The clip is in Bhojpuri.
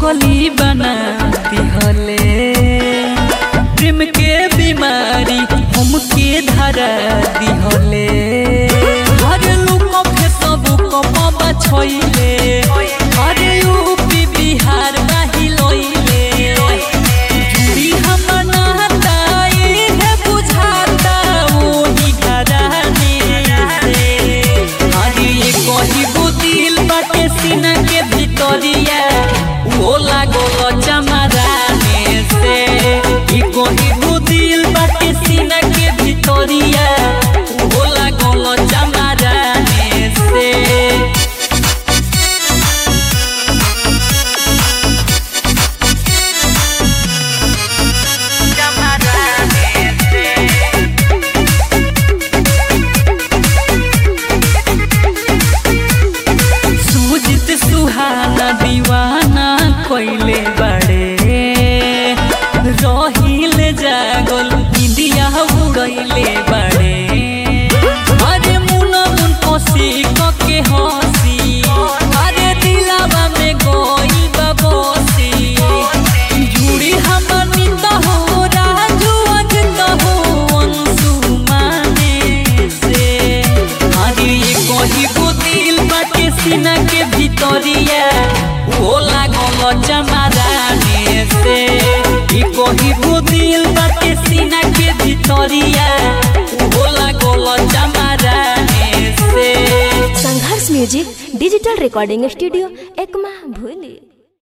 पगली बना दिहले प्रेम के बीमारी हमके धरा दिहले हर लोग फेसबुक पबा छोइले अरे यूपी बिहार बाही लोइले जुड़ी हम नाता है बुझाता ओही घराने से अरे ये कही दिल बाटे सीना के भितरिया वो लागल चमराने से ई कही दिल बाटे सीना के भितरिया वो लागल चमराने से सूजित सुहाना दीवाना कोइले बड़े रहिल जागल इंडिया उड़ैले बड़े अरे मुना मुन कोसी के हंसी अरे दिलावा में गोइल बबोसी जुड़ी हमर नित हो राजू अजत हो अंशु माने से अरे ये कही को दिल बाटे सीना के भितरिया वो लागल चमराने से ई कही को दिल बाटे सीना के भितरिया वो लागल चमराने से Sangharsh music digital recording studio Ekma भूली